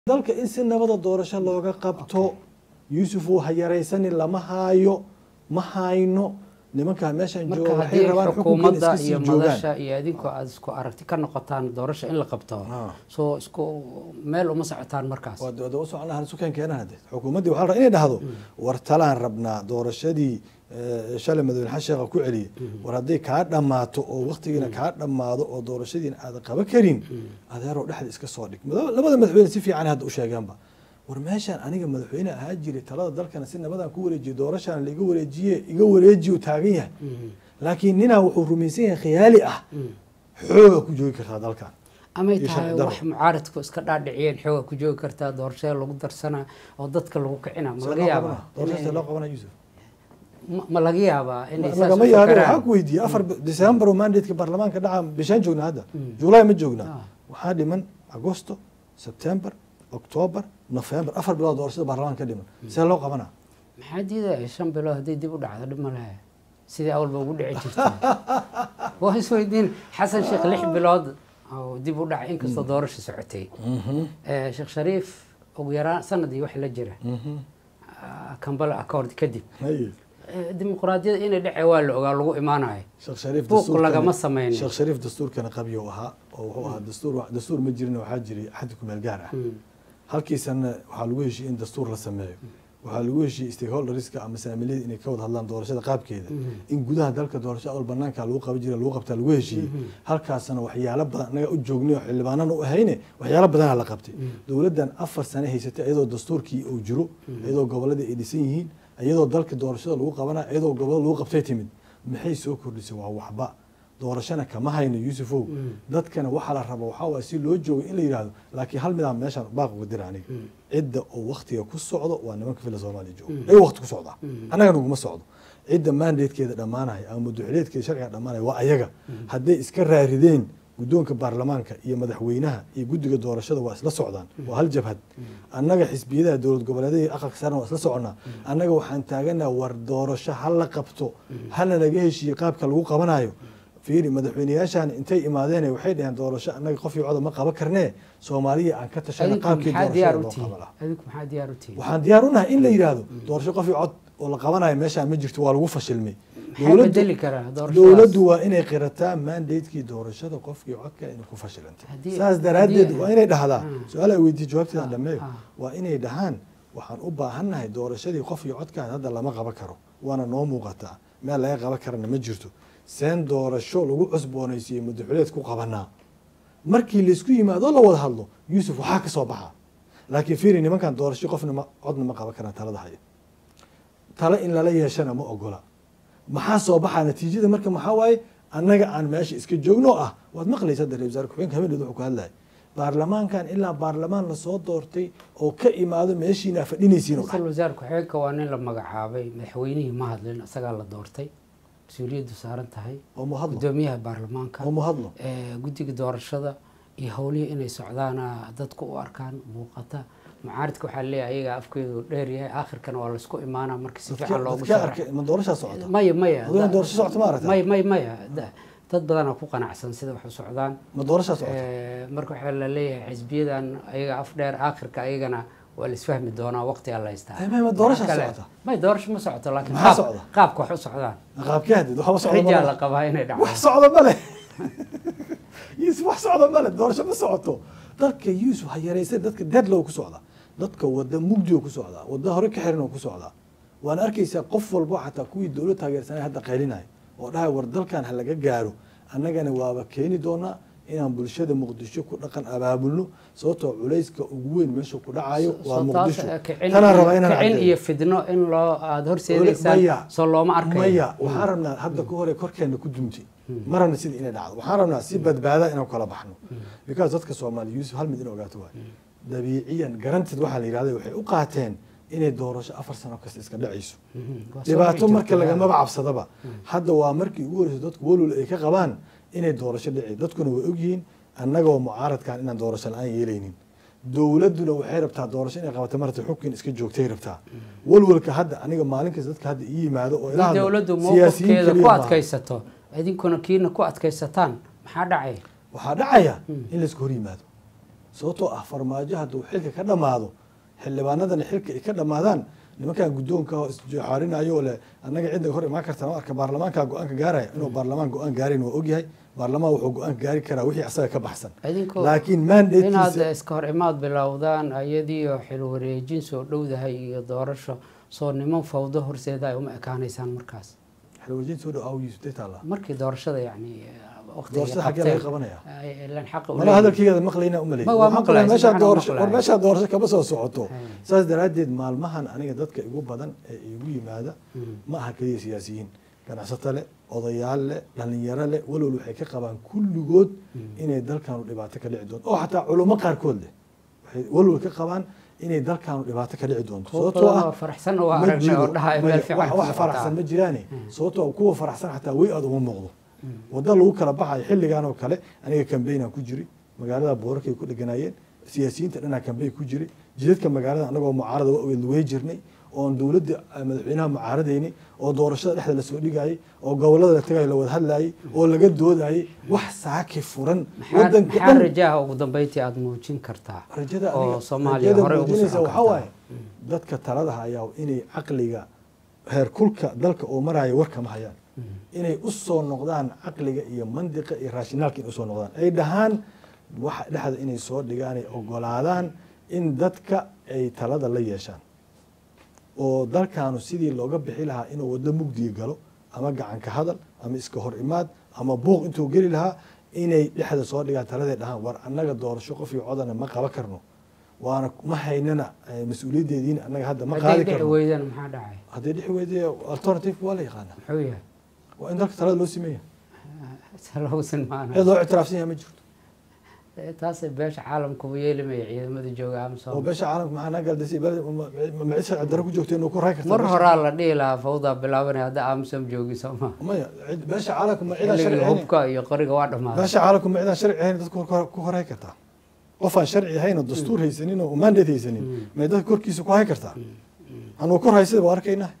dalka in si nabada doorasho looga qabto yuusuf uu hayaraysanin lama haayo ma hayno nimankaa meeshaan marka jooga waxay haddii rabaan xukunkan xukuumadda iska sii iyo joogaan madasha iyo adinku aad isku aragti ka noqotaan doorasho in la qabto Ah. soo isku meel uma socotaan markaas waa dooda u soconahan sukeen keenan hadde xukuumaddii waxaa la rabaa inay dhahdo war talaan rabnaa doorashadii eh, shalay madaxweyne xasan sheekha ku celiyey war hadday kaa dhammaato oo waktigiina kaa dhammaado oo doorashadiina aadan qaban karin adeeroo dhexda iska soo dhig Mada- labada madaxweyne si fiican hadda u sheegeenba war meeshaan aniga madaxweyne ahaa jiray talada dalkana si nabadaan ku wareejiye doorashaan laiga wareejiye iga wareejiyu taagan yahay laakiin ninaa wuxuu rumaysan yahay khiyaali ah xooga ku joogi kartaa dalkan amay iyo tahay sharci darro. wax mucaaradku iska dhaadhiciyeen xooga ku joogi kartaa doorashada lagu darsanaa oo dadka lagu kicina ma laga yaabaa doorashada inay- loo qabana yuusuf ma- ma laga yaabaa inay saas lagama u yaabo fakaraan? waxaa ku weydiiyey afar december oo mandateka baarlamaanka dhaca bishaan joognaa hadda july ma joognaa Ah. waxaa dhiman agosto september october november afar bilood doorashada baarlamaanka ka dhiman see loo qabanaa maxaa diidaya shan bilood haddii dib u dhacdo dhib ma lehe sidii awalba ugu dhici jirtay waa isweydiin xasan sheekh lix bilood oo dib u dhacay inkastoo doorasha socotay Eh, sheekh shariif ugu yaraan sanadii wax la jira ah, kambala accord kadib Haye. Eh, dimuqraadiyada inay dhece waa la ogaa lagu imaanayo sheekh shariif Buuq dastuurkana- lagama sameynin. sheekh shariif dastuurkana qabyo ahaa oo wuxuu ahaa dastuur dastuur ma jirin waxaa jiray xaddi kumeel gaar ah halkiisana waxaa lagu heshiiyey in dastuur la sameeyo waxaa lagu heshiiyey stakeholderska ama saamiliyada inay ka wada hadlaan doorashada qaabkeeda in gudaha dalka doorasho awal banaanka lagu qaban jira lagu qabtaa lagu heshiiyey halkaasna waxyaalo badan annaga u joognay oo xildhibaanana u ahayne waxyaalo badanaa la qabtay dowladdan afar sane haysatay iyadoo dastuurkii uu jiro iyadoo goboladii ay dhisan yihiin iyadoo dalka doorashada lagu qabana iyadoo gobolada lagu qabtay timid maxay soo kordhisay waa waxba doorashana kama hayno yuusufow dadkana waxaa la raba waxaa waay si loo joogo in la yidhaahdo laakiin hal midaan meeshaan baaq uga dira aniga cidda oo waktiga ku socdo waa nimanka fila soomaaliya jooga ay wakti ku socdaa annaga naguma socdo cidda mandatekeeda dhammaanaya ama muduxileedkeeda sharciga dhammaanaya waa ayaga hadday iska raarideen guddoonka baarlamaanka iyo madaxweynaha iyo guddiga doorashada waa isla socdaan waa hal jabhad annaga xisbiyadaha dowlad goboleedyada iyo aqalka saarna waa isla soconnaa annaga waxaan taaganaha war doorasho ha la qabto hana laga heshiiye qaabka lagu qabanayo fiiri madaxweyneyaashaan intay imaadeen waxay dhaheen doorasho annaga qof iyo coda ma qaban karnee soomaaliya aan ka tashana adinku qaabkii maxaa diyaar doorashada u loo tihiin qaban lahaa adinku maxaa diyaar u tihiin waxaan diyaar u nahay in la yidhaahdo doorasho qof iyo cod oo la qabanayo meeshaan ma jirto waa lagu fashilmay maxaa Dowladdu- bedeli karaa doorashadaas dowladdu waa inay qirataa mandatekii doorashada qofkii codka inay ku fashilantay Haddii- saas daraaddeed haddii- waa inay dhahdaa Ah. su-aal ay weydiiye jawaabteedan Ah, dhameeyo ah. waa inay dhahaan waxaan u baahannahay doorashadii qof iyo codkaan hadda lama qaban karo waana noo muuqataa meel laga qaban karana ma jirto seen doorasho lagu cusboonaysiiyey madaxuleed ku qabanaa markii laysku yimaado la wada hadlo yuusuf waxaa ka soo baxa laakiin fiiri nimankan doorasho qofna ma codna ma qaban karaan talada haya talo in lala yeeshana ma ogola maxaa soo baxaa natiijada marka maxaa waaye annaga aan meesha iska joogno ah waad maqlaysa hadda ra-isul wasaare ku-xigeenka habeeneed wuxuu ku hadlayay baarlamaankan ilaa baarlamaan lasoo doortay oo ka imaado meeshiina fadhinaysiin oo ra-iisul dhan wasaare ku-xigeenka waa nin la magacaabay madaxweynihii ma hadlin isagaa la doortay mas-uuliyaddu saaran tahay oo mu hadlo gudoomiyaha baarlamaanka oo mu hadlo eh, guddiga doorashada iyo howlihii inay socdaana dadku u arkaan muuqata mucaaridka waxaa leeyahay ayagaa afkeedu dheer yahay aakhirkana waa laysku imaanaa marka si fiican loogu dadka sharax arkay ma doorashaa socota maya maya Aduna da- doorasho socota ma aragtaa? maya maya maya da- dad badanaa ku qanacsan sida wax u socdaan ma doorashaa socota Eh, marka waxaa la leeyahay xisbiyadan ayaga af dheer aakhirka ayagana waa la isfahmi doonaa waqtigaa la haystaa Eh, may- ma doorasha Waxa kale- socota? may doorasho ma socoto laakiin Maxaa qaab- socda? qaabka wax u socdaan qaabkee hadid waxba socda ma xijaa leh. la qabaa inay wax dhacdo socda ma leh yuusuf wax socda ma leh doorasho ma socoto dadka yuusuf ha yaraysay dadka deadlow ku socda dadka wada mugdi oo ku socdaa wada hore ka xiran oo ku socdaa waana arkaysaa qof walbo xataa kuwii dowlad taageersanay hadda qaylinaya oo dhahay war dalkan ha laga gaaro annagana waaba keeni doonaa inaan bulshada muqdisho ku dhaqan abaabulno sababtoo culayska ugu weyn meesha ku dhacayo waa Soo taas, muqdisho eh, kicin tanaan iyo- rabaa inaan kicin caddeeyo. iyo fidno in loo aada horseedaysaan maya soo looma arkayo maya waxaan rabnaa hadda ka hore korkeena ku dumtay ma rabna sida inay dhacdo waxaan rabnaa si badbaada inaan kala baxno because dadka soomaaliya yuusuf hal mid in ogaato waay dabiiciyan garantid waxaa la yidhahda waxay u qaateen inay doorasho afar sano kasta iska dhacayso Mhm, waa soo dhibaato dhici marka jirta. lagamaba cabsadaba hadda waa markii ugu horeysa dadku walwal ay ka qabaan inay doorasho dhici dadkuna way ogyihiin annagoo mucaaradkan inaan doorasho la-aan yeelaynin dowladduna waxay rabtaa doorasho inay qabato marta xubkin iska joogtay rabtaa walwalka hadda aniga maalin kasta dadka hadda ii yimaado oo ila haddii hadlo, dowladdu siyaasiyiin mowqifkeeda keliya ku maaha. adkaysato idinkuna kiina ku adkaysataan maxaa dhacay waxaa dhacaya in laisku hor yimaado sababtoo ah farmaajo hadduu xilka ka dhammaado xildhibaanadana xilka ay ka dhammaadaan nimankan guddoonka oo isjooxaarinayo oo leh annaga cidda hor imaan karta ma arka baarlamaanka go-aanka gaaraya inuu baarlamaan go-aan gaarin waa ogyahay baarlamaan wuxuu go-aan gaari karaa wixii asaga ka baxsan idinkoo laakiin inaad mandatekiisa iska hor imaad bilowdaan ayadiioo xil wareejin soo dhowdahay iyo doorasho soo niman fawdo horseeda ay uma ekaanaysaan markaas xilwajiin soo dhow awgiisu day taallaa markii doorashada yani doorashada xaggee laga qabanaya ilan xaqa u mala leeyihiin. hadalkeyga maqlayna umalay Ma, waa maqlaay, si meeshaa fiican waa doorasho maqlaay. war meeshaa doorasho kama soo socoto Hay. saas daraaddeed maalmahan aniga dadka igu badan ee igu yimaada ma aha keliya siyaasiyiin ganacsato leh odayaal leh dhalinyaro leh walwal waxay ka qabaan kulligood inay dalkanu dhibaato ka dhici doonto oo xataa culummo qaarkood leh waxay walwal ka qabaan inay dalkanu dhibaato ka dhici doonto kuwa sababtoo badan ah oo faraxsan oo ma aragnay jiro oo dhaha maya, meel fiican wax- ku wax socotaa. faraxsan ma jiraane sababtoo ah kuwa faraxsan xataa way aad uma muuqdo wadda lagu kala baxayo xilligan oo kale aniga kambaynaan ku jiri magaalada boorarkay ku dheganaayeen siyaasiyiinta dhanaa kambayn ku jiri jidadka magaalada anagoo mucaarada waa ogeed luwey jirnay oon dowladda eh, madaxweynaha mucaaradaynay oo doorashada dhexda lasoo dhigayay oo gobolada la tagayo la wada hadlayay oo laga doodayay wax saaki furan maxaa wadanka maxaa dhan rajaha ugu dambeyntii aada muujin kartaa rajada oo aniga- soomaaliya rajada horey ugu muujinaysa socon waxaa waaye kartaa dadka talada hayaa inay caqliga heerkulka dalka oo maraya war kama hayaan inay u soo noqdaan caqliga iyo mandiqa iyo raashinaalka inay usoo noqdaan ay dhahaan waxa dhexda inay soo dhigaan ay ogolaadaan in dadka ay talada la yeeshaan oo dalkaanu sidii looga bixi lahaa inuu waddo mugdiga galo ama gacanka hadal ama iska hor imaad ama buuq intuu geli lahaa inay dhexda soo dhigaan taladay dhahaan war annaga doorasho qof iyo codana ma qaban karno waana ma haynana eh, mas-uuliyaddeediina annaga hadda ma hadday qaadi dhici karno weydaan maxaa dhacay haddii dhixi weydiye alternative waa la yaqaana muxuu yahay waa in dalka talada loo sameeya salowsan maana cid loo ictiraafsan yahay ma jirto taasay beesha caalamka u yeelimaya ciidamada jooga oo amsom beesha caalamka maxaa naga galdisay macid sharci darro ku joogta inuu ku raay karta mar beesha- horaa la dhihi lahaa fawdaa bilaabanaya hadda amsom joogi sooma maya cid- beesha caalamka ma cidaan sharci xilligii ahayn hubka iyo qoriga waa dhammaaday beesha caalamka ma cidaan sharci ahayn dadka ku- ku horay kartaa qof aan sharci ahayn oo dastuur haysanin oo mandate haysanin may dadka korkiisa ku hay kartaa anuu kor haysada waa arkaynaa